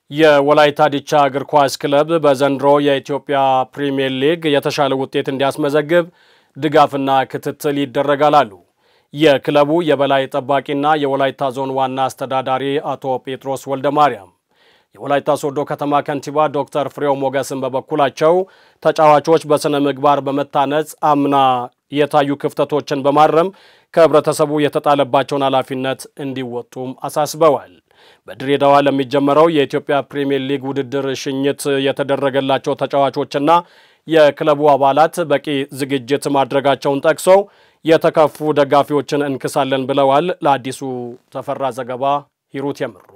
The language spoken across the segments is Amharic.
የወላይታ ዲቻ እግር ኳስ ክለብ በዘንድሮ የኢትዮጵያ ፕሪምየር ሊግ የተሻለ ውጤት እንዲያስመዘግብ ድጋፍና ክትትል ይደረጋል አሉ የክለቡ የበላይ ጠባቂና የወላይታ ዞን ዋና አስተዳዳሪ አቶ ጴጥሮስ ወልደ ማርያም። የወላይታ ሶዶ ከተማ ከንቲባ ዶክተር ፍሬው ሞገስን በበኩላቸው ተጫዋቾች በሥነ ምግባር በመታነጽ አምና የታዩ ክፍተቶችን በማረም ከህብረተሰቡ የተጣለባቸውን ኃላፊነት እንዲወጡም አሳስበዋል። በድሬዳዋ ለሚጀመረው የኢትዮጵያ ፕሪምየር ሊግ ውድድር ሽኝት የተደረገላቸው ተጫዋቾችና የክለቡ አባላት በቂ ዝግጅት ማድረጋቸውን ጠቅሰው የተከፉ ደጋፊዎችን እንክሳለን ብለዋል። ለአዲሱ ተፈራ ዘገባ ሂሩት የምሩ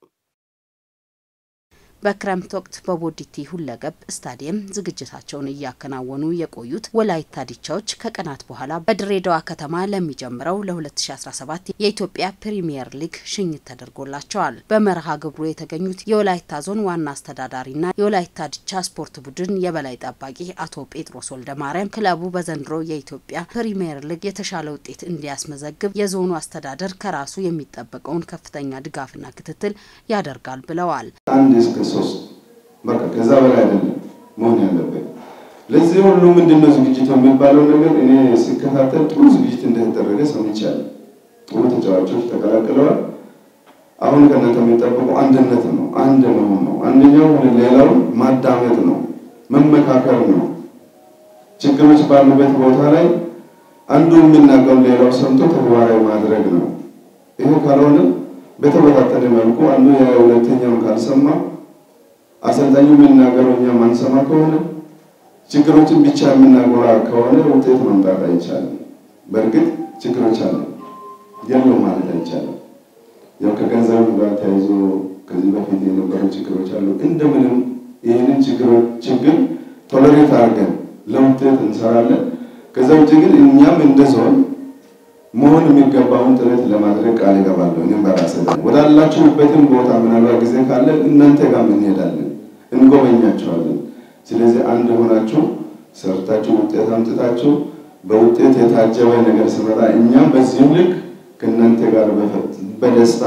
በክረምት ወቅት በቦዲቲ ሁለገብ ስታዲየም ዝግጅታቸውን እያከናወኑ የቆዩት ወላይታ ዲቻዎች ከቀናት በኋላ በድሬዳዋ ከተማ ለሚጀምረው ለ2017 የኢትዮጵያ ፕሪሚየር ሊግ ሽኝት ተደርጎላቸዋል። በመርሃ ግብሩ የተገኙት የወላይታ ዞን ዋና አስተዳዳሪና የወላይታ ዲቻ ስፖርት ቡድን የበላይ ጠባቂ አቶ ጴጥሮስ ወልደ ማርያም ክለቡ በዘንድሮ የኢትዮጵያ ፕሪሚየር ሊግ የተሻለ ውጤት እንዲያስመዘግብ የዞኑ አስተዳደር ከራሱ የሚጠበቀውን ከፍተኛ ድጋፍና ክትትል ያደርጋል ብለዋል። አንድ እስከ ሶስት በቃ ከዛ በላይ አይደለም መሆን ያለበት። ለዚህ ሁሉ ምንድነው ዝግጅቱ የሚባለው ነገር እኔ ሲከታተል ጥሩ ዝግጅት እንደተደረገ ሰምቻለሁ። ጥሩ ተጫዋቾች ተቀላቅለዋል። አሁን ከእናንተ የሚጠበቁ አንድነት ነው፣ አንድ መሆን ነው። አንደኛው ሌላውን ማዳመጥ ነው፣ መመካከር ነው። ችግሮች ባሉበት ቦታ ላይ አንዱ የሚናገሩ ሌላው ሰምቶ ተግባራዊ ማድረግ ነው። ይሄ ካልሆነ በተበታተነ መልኩ አንዱ የሁለተኛውን ካልሰማ አሰልጣኙ የሚናገረው እኛ ማንሰማ ከሆነ ችግሮችን ብቻ የምናጎራ ከሆነ ውጤት ማምጣት አይቻልም። በእርግጥ ችግሮች አሉ የሉም ማለት አይቻልም። ያው ከገንዘብ ጋር ተያይዞ ከዚህ በፊት የነበሩ ችግሮች አሉ። እንደምንም ይህንን ችግር ቶለሬት አድርገን ለውጤት እንሰራለን። ከዛ ውጭ ግን እኛም እንደ ዞን መሆን የሚገባውን ጥረት ለማድረግ ቃል እገባለሁ። እኔም በራሴ ወዳላችሁበትም ቦታ ምናልባት ጊዜ ካለ እናንተ ጋር እንሄዳለን፣ እንጎበኛቸዋለን። ስለዚህ አንድ ሆናችሁ ሰርታችሁ ውጤት አምጥታችሁ በውጤት የታጀበ ነገር ስመጣ እኛም በዚህም ልክ ከእናንተ ጋር በደስታ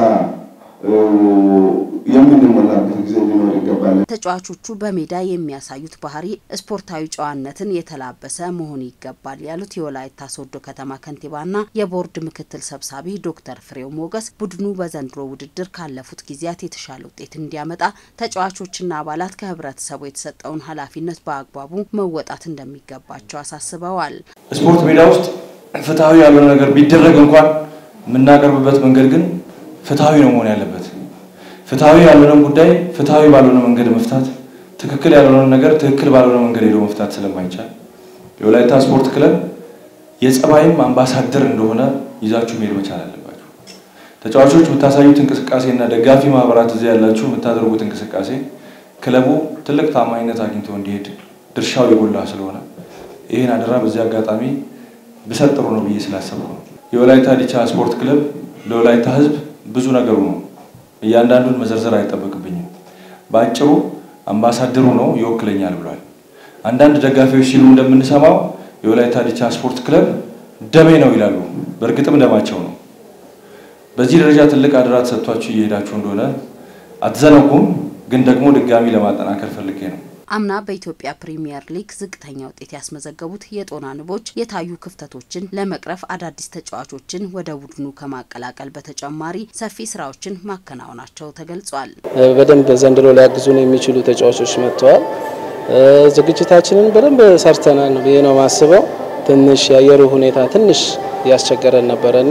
የምንሞላበት ጊዜ ሊኖር ይገባል። ተጫዋቾቹ በሜዳ የሚያሳዩት ባህሪ ስፖርታዊ ጨዋነትን የተላበሰ መሆን ይገባል ያሉት የወላይታ ሶዶ ከተማ ከንቲባና የቦርድ ምክትል ሰብሳቢ ዶክተር ፍሬው ሞገስ ቡድኑ በዘንድሮ ውድድር ካለፉት ጊዜያት የተሻለ ውጤት እንዲያመጣ ተጫዋቾችና አባላት ከህብረተሰቡ የተሰጠውን ኃላፊነት በአግባቡ መወጣት እንደሚገባቸው አሳስበዋል። ስፖርት ሜዳ ውስጥ ፍትሐዊ ያልሆነ ነገር ቢደረግ እንኳን የምናቀርብበት መንገድ ግን ፍትሐዊ ነው መሆን ያለበት። ፍትሐዊ ያልሆነን ጉዳይ ፍትሐዊ ባልሆነ መንገድ መፍታት፣ ትክክል ያልሆነን ነገር ትክክል ባልሆነ መንገድ ሄዶ መፍታት ስለማይቻል የወላይታ ስፖርት ክለብ የጸባይም አምባሳደር እንደሆነ ይዛችሁ መሄድ መቻል አለባችሁ። ተጫዋቾች የምታሳዩት እንቅስቃሴ እና ደጋፊ ማህበራት እዚህ ያላችሁ የምታደርጉት እንቅስቃሴ ክለቡ ትልቅ ታማኝነት አግኝቶ እንዲሄድ ድርሻው የጎላ ስለሆነ ይህን አደራ በዚህ አጋጣሚ ብሰጥ ጥሩ ነው ብዬ ስላሰብኩ ነው። የወላይታ ዲቻ ስፖርት ክለብ ለወላይታ ሕዝብ ብዙ ነገሩ ነው። እያንዳንዱን መዘርዘር አይጠበቅብኝም። በአጭሩ አምባሳደሩ ነው ይወክለኛል ብሏል። አንዳንድ ደጋፊዎች ሲሉ እንደምንሰማው የወላይታ ዲቻ ስፖርት ክለብ ደሜ ነው ይላሉ። በእርግጥም ደማቸው ነው። በዚህ ደረጃ ትልቅ አደራ ተሰጥቷችሁ እየሄዳችሁ እንደሆነ አትዘነጉም። ግን ደግሞ ድጋሚ ለማጠናከር ፈልጌ ነው። አምና በኢትዮጵያ ፕሪሚየር ሊግ ዝቅተኛ ውጤት ያስመዘገቡት የጦና ንቦች የታዩ ክፍተቶችን ለመቅረፍ አዳዲስ ተጫዋቾችን ወደ ቡድኑ ከማቀላቀል በተጨማሪ ሰፊ ስራዎችን ማከናወናቸው ተገልጿል። በደንብ ዘንድሮ ሊያግዙን የሚችሉ ተጫዋቾች መጥተዋል። ዝግጅታችንን በደንብ ሰርተናል ብዬ ነው ማስበው። ትንሽ የአየሩ ሁኔታ ትንሽ ያስቸገረን ነበረና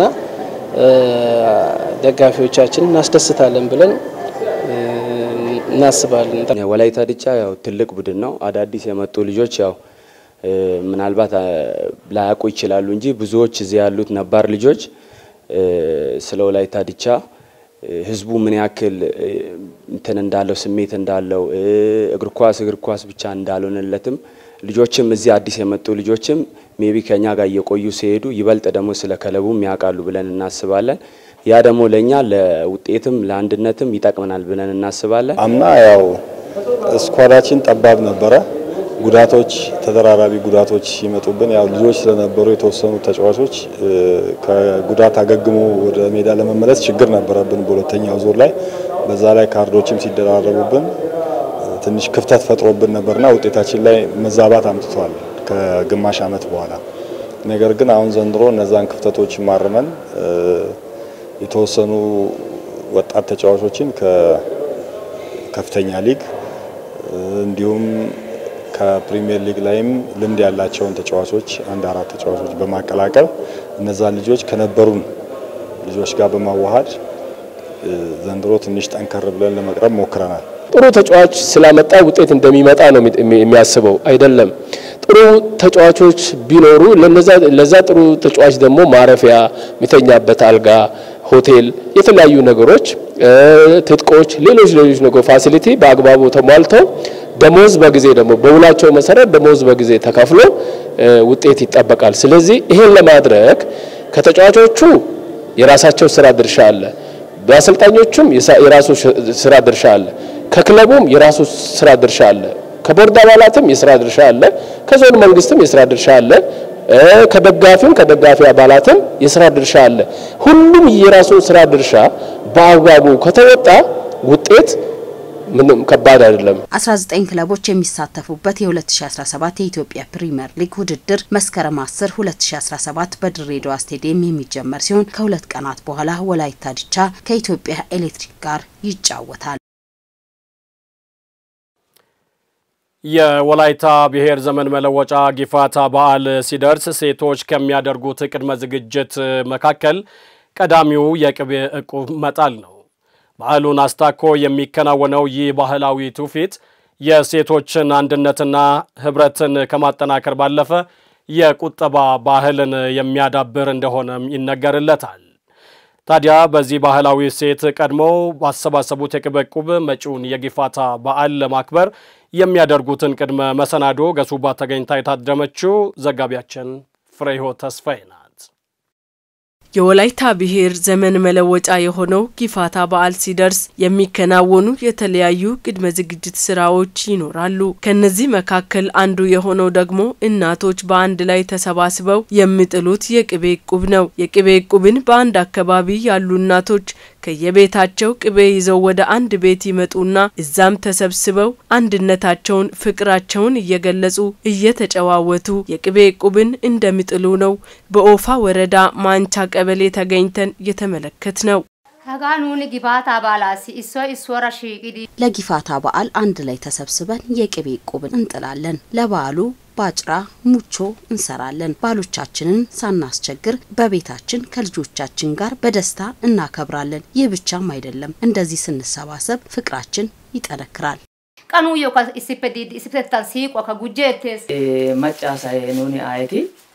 ደጋፊዎቻችን እናስደስታለን ብለን እናስባለን። ወላይታ ዲቻ ያው ትልቅ ቡድን ነው። አዳዲስ የመጡ ልጆች ያው ምናልባት ላያውቁ ይችላሉ እንጂ ብዙዎች እዚህ ያሉት ነባር ልጆች ስለ ወላይታ ዲቻ ህዝቡ ምን ያክል እንትን እንዳለው ስሜት እንዳለው እግር ኳስ እግር ኳስ ብቻ እንዳልሆነለትም ልጆችም እዚህ አዲስ የመጡ ልጆችም ሜቢ ከኛ ጋር እየቆዩ ሲሄዱ ይበልጥ ደግሞ ስለ ክለቡም ያውቃሉ ብለን እናስባለን። ያ ደግሞ ለእኛ ለውጤትም ለአንድነትም ይጠቅመናል ብለን እናስባለን። አምና ያው ስኳዳችን ጠባብ ነበረ። ጉዳቶች፣ ተደራራቢ ጉዳቶች ሲመጡብን ያው ልጆች ስለነበሩ የተወሰኑ ተጫዋቾች ከጉዳት አገግሞ ወደ ሜዳ ለመመለስ ችግር ነበረብን በሁለተኛው ዙር ላይ። በዛ ላይ ካርዶችም ሲደራረቡብን ትንሽ ክፍተት ፈጥሮብን ነበርና ውጤታችን ላይ መዛባት አምጥቷል ከግማሽ ዓመት በኋላ። ነገር ግን አሁን ዘንድሮ እነዛን ክፍተቶች ማርመን የተወሰኑ ወጣት ተጫዋቾችን ከከፍተኛ ሊግ እንዲሁም ከፕሪሚየር ሊግ ላይም ልምድ ያላቸውን ተጫዋቾች አንድ አራት ተጫዋቾች በማቀላቀል እነዛን ልጆች ከነበሩን ልጆች ጋር በማዋሃድ ዘንድሮ ትንሽ ጠንከር ብለን ለመቅረብ ሞክረናል። ጥሩ ተጫዋች ስላመጣ ውጤት እንደሚመጣ ነው የሚያስበው አይደለም። ጥሩ ተጫዋቾች ቢኖሩ ለዛ ጥሩ ተጫዋች ደግሞ ማረፊያ፣ የሚተኛበት አልጋ፣ ሆቴል፣ የተለያዩ ነገሮች፣ ትጥቆች፣ ሌሎች ሌሎች ነገር ፋሲሊቲ በአግባቡ ተሟልተው ደሞዝ በጊዜ ደግሞ በውላቸው መሰረት ደሞዝ በጊዜ ተከፍሎ ውጤት ይጠበቃል። ስለዚህ ይሄን ለማድረግ ከተጫዋቾቹ የራሳቸው ስራ ድርሻ አለ። በአሰልጣኞቹም የራሱ ስራ ድርሻ አለ። ከክለቡም የራሱ ስራ ድርሻ አለ። ከቦርድ አባላትም የስራ ድርሻ አለ። ከዞን መንግስትም የስራ ድርሻ አለ። ከደጋፊም ከደጋፊ አባላትም የስራ ድርሻ አለ። ሁሉም የራሱን ስራ ድርሻ በአግባቡ ከተወጣ ውጤት ምንም ከባድ አይደለም። 19 ክለቦች የሚሳተፉበት የ2017 የኢትዮጵያ ፕሪሚየር ሊግ ውድድር መስከረም 10 2017 በድሬዳዋ ስቴዲየም የሚጀመር ሲሆን ከሁለት ቀናት በኋላ ወላይታ ዲቻ ከኢትዮጵያ ኤሌክትሪክ ጋር ይጫወታል። የወላይታ ብሔር ዘመን መለወጫ ጊፋታ በዓል ሲደርስ ሴቶች ከሚያደርጉት ቅድመ ዝግጅት መካከል ቀዳሚው የቅቤ ዕቁብ መጣል ነው። በዓሉን አስታኮ የሚከናወነው ይህ ባህላዊ ትውፊት የሴቶችን አንድነትና ሕብረትን ከማጠናከር ባለፈ የቁጠባ ባህልን የሚያዳብር እንደሆነም ይነገርለታል። ታዲያ በዚህ ባህላዊ እሴት ቀድሞው ባሰባሰቡት የቅቤ ዕቁብ መጪውን የጊፋታ በዓል ለማክበር የሚያደርጉትን ቅድመ መሰናዶ ገሱባ ተገኝታ የታደመችው ዘጋቢያችን ፍሬህይወት ተስፋዬ ናት። የወላይታ ብሔር ዘመን መለወጫ የሆነው ጊፋታ በዓል ሲደርስ የሚከናወኑ የተለያዩ ቅድመ ዝግጅት ስራዎች ይኖራሉ። ከነዚህ መካከል አንዱ የሆነው ደግሞ እናቶች በአንድ ላይ ተሰባስበው የሚጥሉት የቅቤ ዕቁብ ነው። የቅቤ ዕቁብን በአንድ አካባቢ ያሉ እናቶች ከየቤታቸው ቅቤ ይዘው ወደ አንድ ቤት ይመጡና እዛም ተሰብስበው አንድነታቸውን፣ ፍቅራቸውን እየገለጹ እየተጨዋወቱ የቅቤ ዕቁብን እንደሚጥሉ ነው በኦፋ ወረዳ ማንቻ ቀበሌ ተገኝተን የተመለከት ነው። ለጊፋታ በዓል አንድ ላይ ተሰብስበን የቅቤ ዕቁብን እንጥላለን። ለበዓሉ ባጭራ ሙቾ እንሰራለን። ባሎቻችንን ሳናስቸግር በቤታችን ከልጆቻችን ጋር በደስታ እናከብራለን። ይህ ብቻም አይደለም፣ እንደዚህ ስንሰባሰብ ፍቅራችን ይጠነክራል። ቀኑ ዮካ ኢሲፔታን ሲቆ ከጉጄቴስ መጫሳዬ ኑኒ አይቲ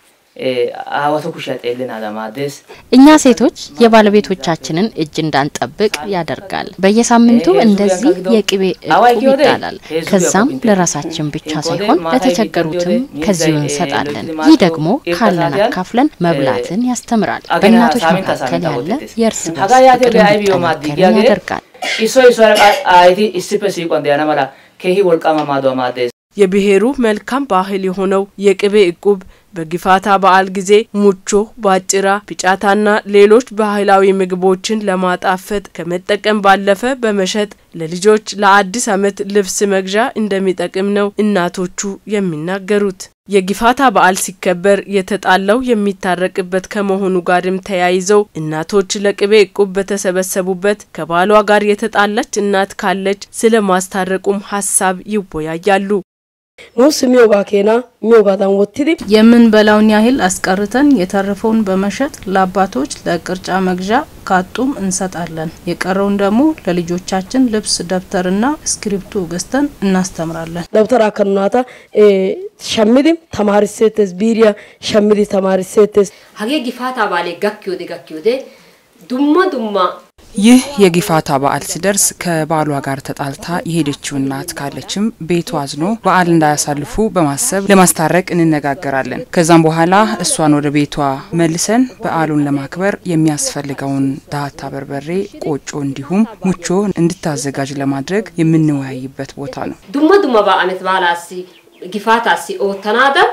አዋቶ ኩሻ ጤልን አለማደስ እኛ ሴቶች የባለቤቶቻችንን እጅ እንዳንጠብቅ ያደርጋል። በየሳምንቱ እንደዚህ የቅቤ ዕቁብ ይጣላል። ከዛም ለራሳችን ብቻ ሳይሆን ለተቸገሩትም ከዚሁ እንሰጣለን። ይህ ደግሞ ካለን አካፍለን መብላትን ያስተምራል። በእናቶች መካከል ያለ የእርስ በርስ ፍቅር እንዲጠናከር ያደርጋል። ኢሶ ኢሶ አይቲ ኢስፔ ሲቆን ዲያና መላ ከሂ ወልቃማ ማዶ ማደስ የብሔሩ መልካም ባህል የሆነው የቅቤ ዕቁብ በጊፋታ በዓል ጊዜ ሙቾ፣ ባጭራ፣ ፒጫታና ሌሎች ባህላዊ ምግቦችን ለማጣፈጥ ከመጠቀም ባለፈ በመሸጥ ለልጆች ለአዲስ ዓመት ልብስ መግዣ እንደሚጠቅም ነው እናቶቹ የሚናገሩት። የጊፋታ በዓል ሲከበር የተጣላው የሚታረቅበት ከመሆኑ ጋርም ተያይዘው እናቶች ለቅቤ ዕቁብ በተሰበሰቡበት ከባሏ ጋር የተጣላች እናት ካለች ስለ ማስታረቁም ሀሳብ ይወያያሉ። ኑስ ሚዮጋ ኬና ሚዮጋዳን ወትዲ የምንበላውን ያህል አስቀርተን የተረፈውን በመሸጥ ለአባቶች ለቅርጫ መግዣ ካጡም እንሰጣለን። የቀረውን ደግሞ ለልጆቻችን ልብስ፣ ደብተርና እስክሪብቶ ገዝተን እናስተምራለን። ደብተር አከናታ ሸሚዲ ተማሪሴቴስ ቢሪያ ሸሚዲ ተማሪሴቴስ ሀጌ ጊፋታ ባሌ ጋኪዮዴ ጋኪዮዴ ዱማ ዱማ ይህ የጊፋታ በዓል ሲደርስ ከባሏ ጋር ተጣልታ የሄደችው እናት ካለችም ቤቱ አዝኖ በዓል እንዳያሳልፉ በማሰብ ለማስታረቅ እንነጋገራለን። ከዛም በኋላ እሷን ወደ ቤቷ መልሰን በዓሉን ለማክበር የሚያስፈልገውን ዳታ በርበሬ፣ ቆጮ እንዲሁም ሙቾ እንድታዘጋጅ ለማድረግ የምንወያይበት ቦታ ነው። ዱማ ዱማ በአመት ባላሲ ጊፋታሲ ኦተናዳ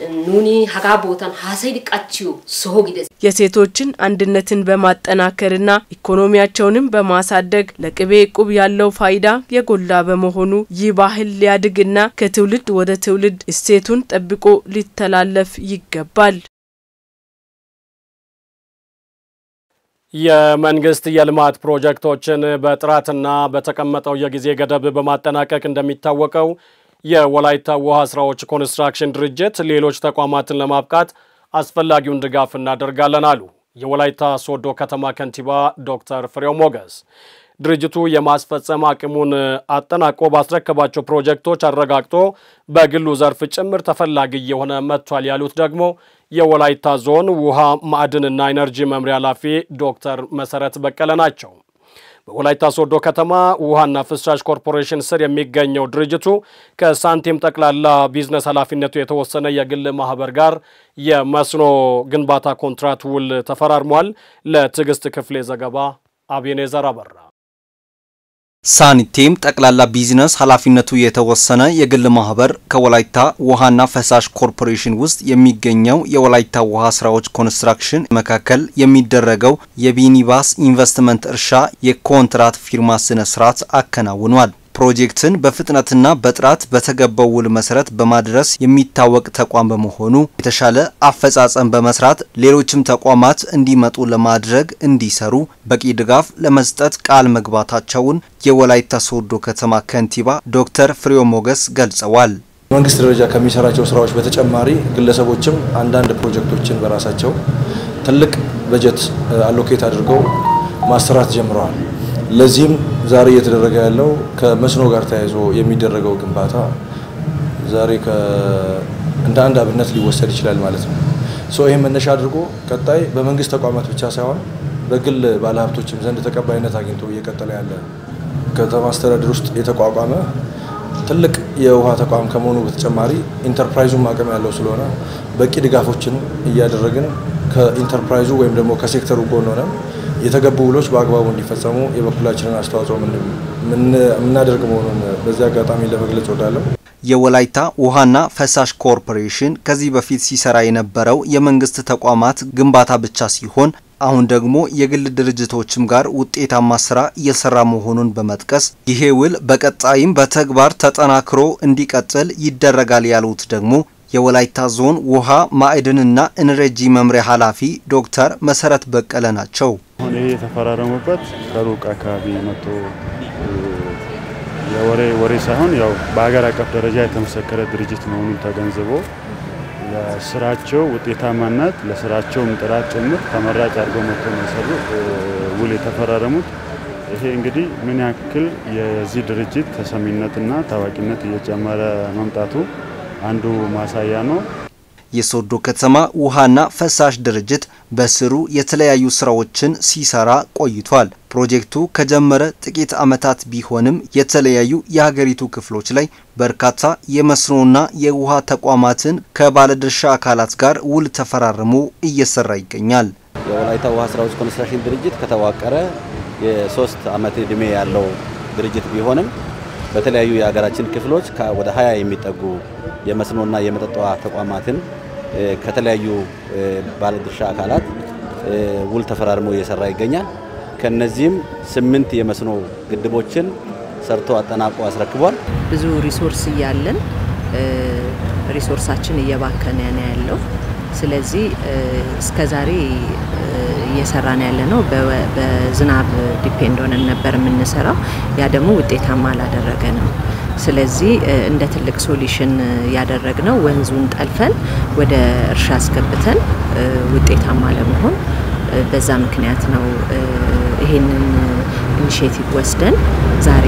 ኑኒ ሀጋ ቦታን ሀሰይ ዲቃችው ሶሆ ጊደስ የሴቶችን አንድነትን በማጠናከርና ኢኮኖሚያቸውንም በማሳደግ ለቅቤ እቁብ ያለው ፋይዳ የጎላ በመሆኑ ይህ ባህል ሊያድግና ከትውልድ ወደ ትውልድ እሴቱን ጠብቆ ሊተላለፍ ይገባል። የመንግስት የልማት ፕሮጀክቶችን በጥራትና በተቀመጠው የጊዜ ገደብ በማጠናቀቅ እንደሚታወቀው የወላይታ ውሃ ስራዎች ኮንስትራክሽን ድርጅት ሌሎች ተቋማትን ለማብቃት አስፈላጊውን ድጋፍ እናደርጋለን አሉ የወላይታ ሶዶ ከተማ ከንቲባ ዶክተር ፍሬው ሞገስ። ድርጅቱ የማስፈጸም አቅሙን አጠናቆ ባስረከባቸው ፕሮጀክቶች አረጋግጦ በግሉ ዘርፍ ጭምር ተፈላጊ እየሆነ መጥቷል ያሉት ደግሞ የወላይታ ዞን ውሃ ማዕድንና ኢነርጂ መምሪያ ኃላፊ ዶክተር መሰረት በቀለ ናቸው። በወላይታ ሶዶ ከተማ ውሃና ፍሳሽ ኮርፖሬሽን ስር የሚገኘው ድርጅቱ ከሳንቲም ጠቅላላ ቢዝነስ ኃላፊነቱ የተወሰነ የግል ማህበር ጋር የመስኖ ግንባታ ኮንትራት ውል ተፈራርሟል። ለትዕግስት ክፍሌ ዘገባ አቤኔዘር አበራ። ሳኒቴም ጠቅላላ ቢዝነስ ኃላፊነቱ የተወሰነ የግል ማህበር ከወላይታ ውሃና ፈሳሽ ኮርፖሬሽን ውስጥ የሚገኘው የወላይታ ውሃ ስራዎች ኮንስትራክሽን መካከል የሚደረገው የቢኒባስ ኢንቨስትመንት እርሻ የኮንትራት ፊርማ ስነ ስርዓት አከናውኗል። ፕሮጀክትን በፍጥነትና በጥራት በተገባው ውል መሰረት በማድረስ የሚታወቅ ተቋም በመሆኑ የተሻለ አፈጻጸም በመስራት ሌሎችም ተቋማት እንዲመጡ ለማድረግ እንዲሰሩ በቂ ድጋፍ ለመስጠት ቃል መግባታቸውን የወላይታ ሶዶ ከተማ ከንቲባ ዶክተር ፍሬው ሞገስ ገልጸዋል። መንግስት ደረጃ ከሚሰራቸው ስራዎች በተጨማሪ ግለሰቦችም አንዳንድ ፕሮጀክቶችን በራሳቸው ትልቅ በጀት አሎኬት አድርገው ማሰራት ጀምረዋል። ለዚህም ዛሬ እየተደረገ ያለው ከመስኖ ጋር ተያይዞ የሚደረገው ግንባታ ዛሬ እንደ አንድ አብነት ሊወሰድ ይችላል ማለት ነው። ሶ ይህም መነሻ አድርጎ ቀጣይ በመንግስት ተቋማት ብቻ ሳይሆን በግል ባለሀብቶችም ዘንድ ተቀባይነት አግኝቶ እየቀጠለ ያለ ከተማ አስተዳደር ውስጥ የተቋቋመ ትልቅ የውሃ ተቋም ከመሆኑ በተጨማሪ ኢንተርፕራይዙም አቅም ያለው ስለሆነ በቂ ድጋፎችን እያደረግን ከኢንተርፕራይዙ ወይም ደግሞ ከሴክተሩ ጎን ሆነን የተገቡ ውሎች በአግባቡ እንዲፈጸሙ የበኩላችንን አስተዋጽኦ የምናደርግ መሆኑን በዚህ አጋጣሚ ለመግለጽ ወዳለሁ። የወላይታ ውሃና ፈሳሽ ኮርፖሬሽን ከዚህ በፊት ሲሰራ የነበረው የመንግስት ተቋማት ግንባታ ብቻ ሲሆን አሁን ደግሞ የግል ድርጅቶችም ጋር ውጤታማ ስራ እየሰራ መሆኑን በመጥቀስ ይሄ ውል በቀጣይም በተግባር ተጠናክሮ እንዲቀጥል ይደረጋል ያሉት ደግሞ የወላይታ ዞን ውሃ ማዕድንና ኢነርጂ መምሪያ ኃላፊ ዶክተር መሰረት በቀለ ናቸው። አሁን ይሄ የተፈራረሙበት ከሩቅ አካባቢ መጥቶ የወሬ ወሬ ሳይሆን ያው በሀገር አቀፍ ደረጃ የተመሰከረ ድርጅት መሆኑን ተገንዝቦ ለስራቸው ውጤታማነት ለስራቸውም ጥራት ጭምር ተመራጭ አድርገው መጥቶ ነው የሰሩ ውል የተፈራረሙት። ይሄ እንግዲህ ምን ያክል የዚህ ድርጅት ተሰሚነትና ታዋቂነት እየጨመረ መምጣቱ አንዱ ማሳያ ነው። የሶዶ ከተማ ውሃና ፈሳሽ ድርጅት በስሩ የተለያዩ ስራዎችን ሲሰራ ቆይቷል። ፕሮጀክቱ ከጀመረ ጥቂት ዓመታት ቢሆንም የተለያዩ የሀገሪቱ ክፍሎች ላይ በርካታ የመስኖና የውሃ ተቋማትን ከባለድርሻ አካላት ጋር ውል ተፈራርሞ እየሰራ ይገኛል። የወላይታ ውሃ ስራዎች ኮንስትራክሽን ድርጅት ከተዋቀረ የሶስት ዓመት ዕድሜ ያለው ድርጅት ቢሆንም በተለያዩ የሀገራችን ክፍሎች ወደ ሀያ የሚጠጉ የመስኖና የመጠጥ ውሃ ተቋማትን ከተለያዩ ባለድርሻ አካላት ውል ተፈራርሞ እየሰራ ይገኛል። ከነዚህም ስምንት የመስኖ ግድቦችን ሰርቶ አጠናቆ አስረክቧል። ብዙ ሪሶርስ እያለን ሪሶርሳችን እየባከነ ነው ያለው። ስለዚህ እስከዛሬ እየሰራን ያለ ነው በዝናብ ዲፔንድ ሆነን ነበር የምንሰራው። ያ ደግሞ ውጤታማ አላደረገ ነው። ስለዚህ እንደ ትልቅ ሶሉሽን ያደረግነው ወንዙን ጠልፈን ወደ እርሻ አስገብተን ውጤታማ ለመሆን በዛ ምክንያት ነው ይሄንን ኢኒሽቲቭ ወስደን ዛሬ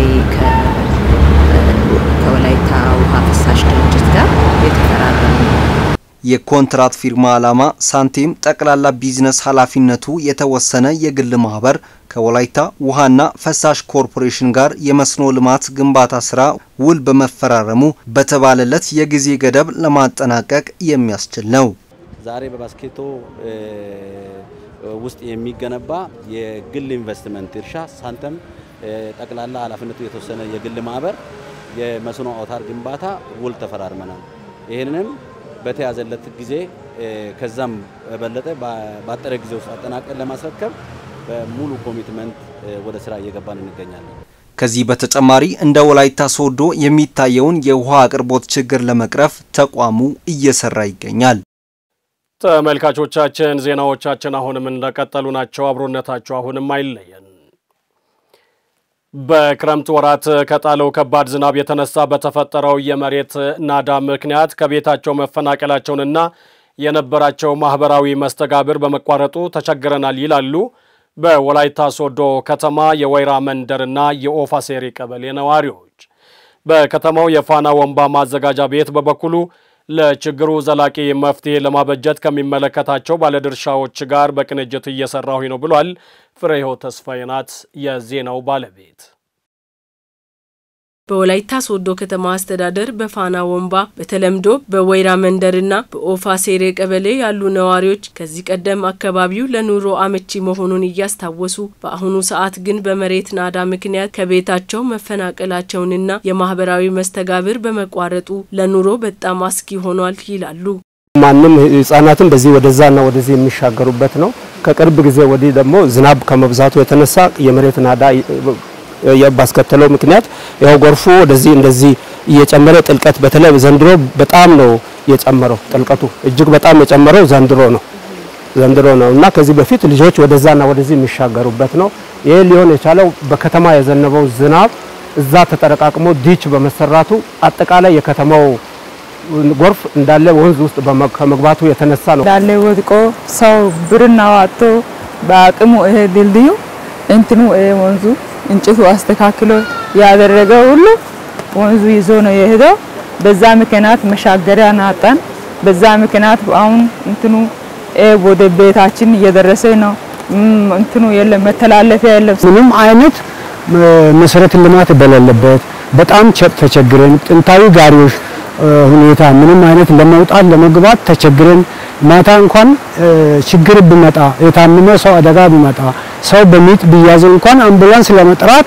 ከወላይታ ውሃ ፍሳሽ ድርጅት ጋር የተፈራረሙ የኮንትራት ፊርማ ዓላማ ሳንቲም ጠቅላላ ቢዝነስ ኃላፊነቱ የተወሰነ የግል ማህበር ከወላይታ ውሃና ፈሳሽ ኮርፖሬሽን ጋር የመስኖ ልማት ግንባታ ስራ ውል በመፈራረሙ በተባለለት የጊዜ ገደብ ለማጠናቀቅ የሚያስችል ነው። ዛሬ በባስኬቶ ውስጥ የሚገነባ የግል ኢንቨስትመንት እርሻ ሳንተም ጠቅላላ ኃላፊነቱ የተወሰነ የግል ማህበር የመስኖ አውታር ግንባታ ውል ተፈራርመናል። ይህንንም በተያዘለት ጊዜ ከዛም በበለጠ ባጠረ ጊዜ ውስጥ አጠናቀን ለማስረከብ በሙሉ ኮሚትመንት ወደ ስራ እየገባን እንገኛለን። ከዚህ በተጨማሪ እንደ ወላይታ ሶዶ የሚታየውን የውሃ አቅርቦት ችግር ለመቅረፍ ተቋሙ እየሰራ ይገኛል። ተመልካቾቻችን ዜናዎቻችን አሁንም እንደቀጠሉ ናቸው። አብሮነታቸው አሁንም አይለየን። በክረምት ወራት ከጣለው ከባድ ዝናብ የተነሳ በተፈጠረው የመሬት ናዳ ምክንያት ከቤታቸው መፈናቀላቸውንና የነበራቸው ማህበራዊ መስተጋብር በመቋረጡ ተቸግረናል ይላሉ በወላይታ ሶዶ ከተማ የወይራ መንደርና የኦፋሴሪ ቀበሌ ነዋሪዎች። በከተማው የፋና ወንባ ማዘጋጃ ቤት በበኩሉ ለችግሩ ዘላቂ መፍትሄ ለማበጀት ከሚመለከታቸው ባለድርሻዎች ጋር በቅንጅት እየሰራሁኝ ነው ብሏል። ፍሬህይወት ተስፋዬ ናት የዜናው ባለቤት። በወላይታ ሶዶ ከተማ አስተዳደር በፋና ወንባ በተለምዶ በወይራ መንደርና በኦፋ ሴሬ ቀበሌ ያሉ ነዋሪዎች ከዚህ ቀደም አካባቢው ለኑሮ አመቺ መሆኑን እያስታወሱ በአሁኑ ሰዓት ግን በመሬት ናዳ ምክንያት ከቤታቸው መፈናቀላቸውንና የማህበራዊ መስተጋብር በመቋረጡ ለኑሮ በጣም አስጊ ሆኗል ይላሉ። ማንም ህጻናትን በዚህ ወደዛና ወደዚህ የሚሻገሩበት ነው። ከቅርብ ጊዜ ወዲህ ደግሞ ዝናብ ከመብዛቱ የተነሳ የመሬት ናዳ ባስከተለው ምክንያት ያው ጎርፉ ወደዚህ እንደዚህ እየጨመረ ጥልቀት በተለይ ዘንድሮ በጣም ነው የጨመረው። ጥልቀቱ እጅግ በጣም የጨመረው ዘንድሮ ነው ዘንድሮ ነው እና ከዚህ በፊት ልጆች ወደዛና ወደዚህ የሚሻገሩበት ነው። ይህ ሊሆን የቻለው በከተማ የዘነበው ዝናብ እዛ ተጠረቃቅሞ ዲች በመሰራቱ አጠቃላይ የከተማው ጎርፍ እንዳለ ወንዝ ውስጥ ከመግባቱ የተነሳ ነው። እንዳለ ወድቆ ሰው ብርና ዋጥቶ በአቅሙ ይሄ ድልድዩ እንትኑ ይሄ ወንዙ እንጭቱ አስተካክሎ ያደረገው ሁሉ ወንዙ ይዞ ነው የሄደው። በዛ ምክንያት መሻገሪያ ናጣን። በዛ ምክንያት አሁን እንትኑ ወደ ቤታችን እየደረሰ ነው። እንትኑ የለም መተላለፊያ የለም። ምንም አይነት መሰረተ ልማት በሌለበት በጣም ተቸግረን ጥንታዊ ጋሪዎች ሁኔታ ምንም አይነት ለመውጣት ለመግባት ተቸግረን ማታ እንኳን ችግር ቢመጣ የታመመ ሰው አደጋ ቢመጣ ሰው በሚጥ ቢያዝ እንኳን አምቡላንስ ለመጥራት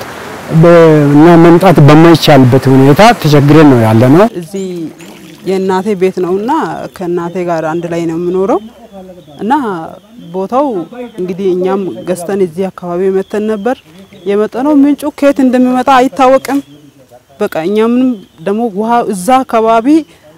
እና መምጣት በማይቻልበት ሁኔታ ተቸግረን ነው ያለ ነው። እዚህ የእናቴ ቤት ነውና ከእናቴ ጋር አንድ ላይ ነው የምኖረው እና ቦታው እንግዲህ እኛም ገዝተን እዚህ አካባቢ መተን ነበር የመጠነው ምንጩ ከየት እንደሚመጣ አይታወቅም። በቃ እኛም ደግሞ ውሃ እዛ አካባቢ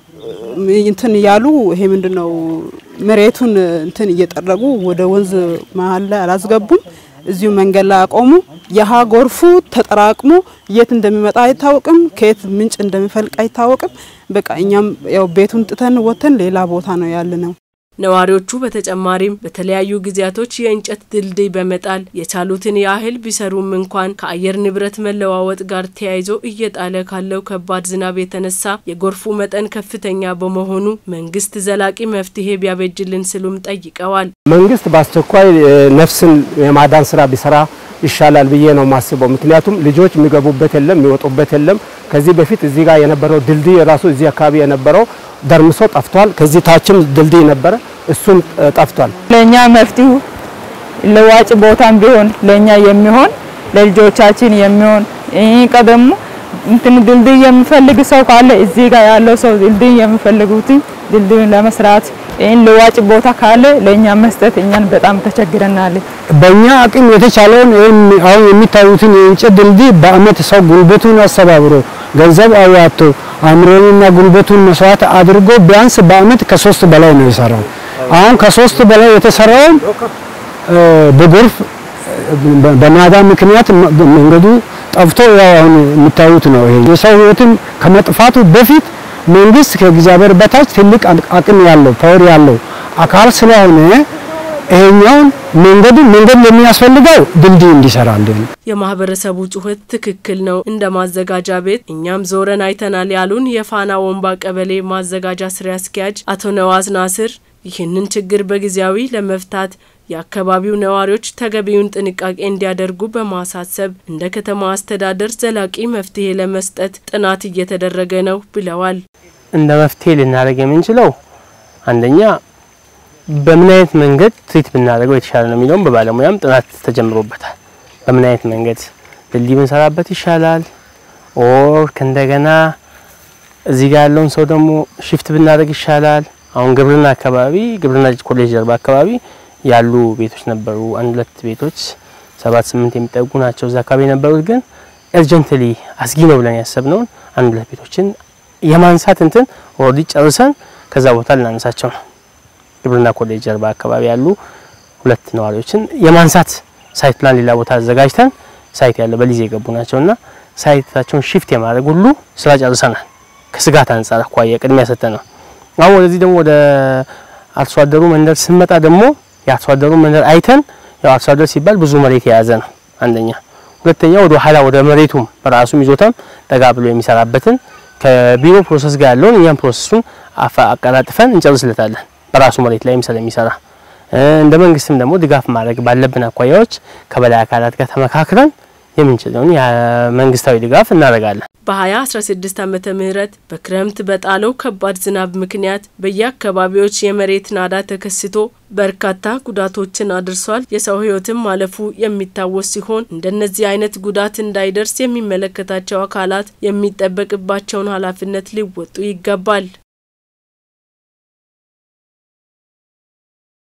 እንትን እያሉ ይሄ ምንድነው መሬቱን እንትን እየጠረጉ ወደ ወንዝ መሀል ላይ አላስገቡም። እዚሁ መንገድ ላይ አቆሙ። የሃ ጎርፉ ተጠራቅሞ የት እንደሚመጣ አይታወቅም፣ ከየት ምንጭ እንደሚፈልቅ አይታወቅም። በቃ እኛም ያው ቤቱን ጥተን ወተን ሌላ ቦታ ነው ያለ ነው። ነዋሪዎቹ በተጨማሪም በተለያዩ ጊዜያቶች የእንጨት ድልድይ በመጣል የቻሉትን ያህል ቢሰሩም እንኳን ከአየር ንብረት መለዋወጥ ጋር ተያይዞ እየጣለ ካለው ከባድ ዝናብ የተነሳ የጎርፉ መጠን ከፍተኛ በመሆኑ መንግስት ዘላቂ መፍትሄ ቢያበጅልን ስሉም ጠይቀዋል። መንግስት በአስቸኳይ ነፍስን የማዳን ስራ ቢሰራ ይሻላል ብዬ ነው የማስበው። ምክንያቱም ልጆች የሚገቡበት የለም የሚወጡበት የለም። ከዚህ በፊት እዚህ ጋር የነበረው ድልድይ ራሱ እዚህ አካባቢ የነበረው ደርምሶ ጠፍቷል። ከዚህ ታችም ድልድይ ነበረ፣ እሱም ጠፍቷል። ለእኛ መፍትሄው ለዋጭ ቦታም ቢሆን ለእኛ የሚሆን ለልጆቻችን የሚሆን ይህ ቀደሙ እንትን ድልድይ የሚፈልግ ሰው ካለ እዚህ ጋር ያለው ሰው ድልድይ የሚፈልጉትን ድልድዩን ለመስራት ይህን ለዋጭ ቦታ ካለ ለእኛ መስጠት እኛን በጣም ተቸግረናል። በእኛ አቅም የተቻለውን አሁን የሚታዩትን የእንጨት ድልድይ በአመት ሰው ጉልበቱን አስተባብሮ ገንዘብ አዋጥቶ አእምሮንና ጉልበቱን መስዋዕት አድርጎ ቢያንስ በአመት ከሶስት በላይ ነው የሰራው። አሁን ከሶስት በላይ የተሰራውን በጎርፍ በናዳ ምክንያት መንገዱ ጠፍቶ ያው አሁን የምታዩት ነው። ይሄ የሰው ህይወትን ከመጥፋቱ በፊት መንግስት ከእግዚአብሔር በታች ትልቅ አቅም ያለው ፓወር ያለው አካል ስለሆነ ይሄኛውን መንገዱ መንገድ ለሚያስፈልገው ድልድይ እንዲሰራልን የማህበረሰቡ ጩኸት ትክክል ነው። እንደ ማዘጋጃ ቤት እኛም ዞረን አይተናል ያሉን የፋና ወንባ ቀበሌ ማዘጋጃ ስራ አስኪያጅ አቶ ነዋዝ ናስር ይህንን ችግር በጊዜያዊ ለመፍታት የአካባቢው ነዋሪዎች ተገቢውን ጥንቃቄ እንዲያደርጉ በማሳሰብ እንደ ከተማ አስተዳደር ዘላቂ መፍትሄ ለመስጠት ጥናት እየተደረገ ነው ብለዋል። እንደ መፍትሄ ልናደርግ የምንችለው አንደኛ በምን አይነት መንገድ ትሪት ብናደርገው የተሻለ ነው የሚለውም በባለሙያም ጥናት ተጀምሮበታል። በምን አይነት መንገድ ድልድይ ብንሰራበት ይሻላል ኦር ከእንደገና እዚህ ጋር ያለውን ሰው ደግሞ ሽፍት ብናደርግ ይሻላል አሁን ግብርና አካባቢ ግብርና ኮሌጅ ጀርባ አካባቢ ያሉ ቤቶች ነበሩ። አንድ ሁለት ቤቶች ሰባት ስምንት የሚጠጉ ናቸው እዛ አካባቢ የነበሩት። ግን ኤርጀንትሊ አስጊ ነው ብለን ያሰብነውን አንድ ሁለት ቤቶችን የማንሳት እንትን ኦልሬዲ ጨርሰን ከዛ ቦታ ልናነሳቸው ነው። ግብርና ኮሌጅ ጀርባ አካባቢ ያሉ ሁለት ነዋሪዎችን የማንሳት ሳይት ፕላን ሌላ ቦታ አዘጋጅተን ሳይት ያለ በሊዝ የገቡ ናቸውና ሳይታቸውን ሽፍት የማድረግ ሁሉ ስራ ጨርሰናል። ከስጋት አንጻር አኳያ ቅድሚያ ሰጠ ነው። አሁን ወደዚህ ደግሞ ወደ አርሶ አደሩ መንደር ስንመጣ ደግሞ የአርሶ አደሩ መንደር አይተን ያው አርሶ አደር ሲባል ብዙ መሬት የያዘ ነው አንደኛ። ሁለተኛ ወደ ኋላ ወደ መሬቱም በራሱም ይዞታም ጠጋ ብሎ የሚሰራበትን ከቢሮ ፕሮሰስ ጋር ያለውን እኛም ፕሮሰሱን አቀላጥፈን እንጨርስለታለን በራሱ መሬት ላይም ስለሚሰራ እንደ መንግስትም ደግሞ ድጋፍ ማድረግ ባለብን አኳያዎች ከበላይ አካላት ጋር ተመካክረን የምንችለውን የመንግስታዊ ድጋፍ እናደርጋለን። በ2016 ዓመተ ምህረት በክረምት በጣለው ከባድ ዝናብ ምክንያት በየአካባቢዎች የመሬት ናዳ ተከስቶ በርካታ ጉዳቶችን አድርሷል። የሰው ሕይወትም ማለፉ የሚታወስ ሲሆን እንደነዚህ አይነት ጉዳት እንዳይደርስ የሚመለከታቸው አካላት የሚጠበቅባቸውን ኃላፊነት ሊወጡ ይገባል።